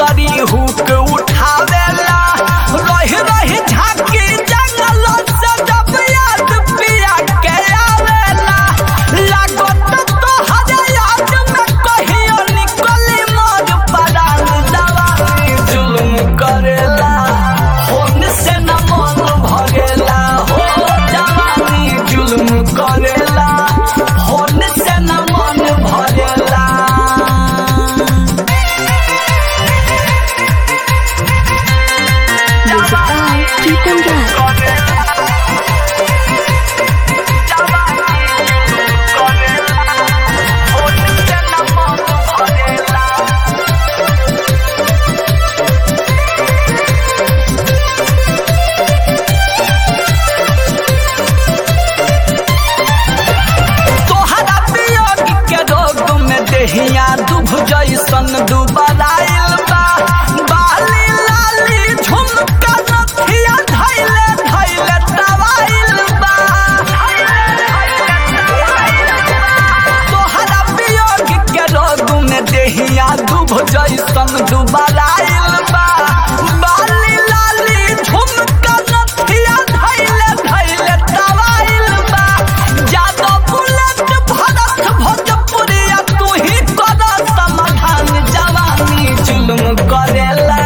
सगरी हुक उठावेला रही रही झांकी जंगल से जब याद पिया के आवेला लागत तो हरे याद में कहियो निकली मोर परान दवाई जुल्म करेला होन से न मन भरेला हो जवानी जुल्म करेला होन से न मन भरेला Music by Pritam Rai. तोहरा वियोग के रोग में देहिया दुभ जैसन दुबराइल बा बाली लाली झुमका नथिया धैले धैले दवाइल बा तोहरा वियोग के रोग में देहिया दुभ जैसन दुबराइल बा बाली लाली झुमका नथिया धैले धैले दवाइल बा जादो बुलेट भरत भोजपुरिया तू ही कर समाधान जवानी जुल्म करेला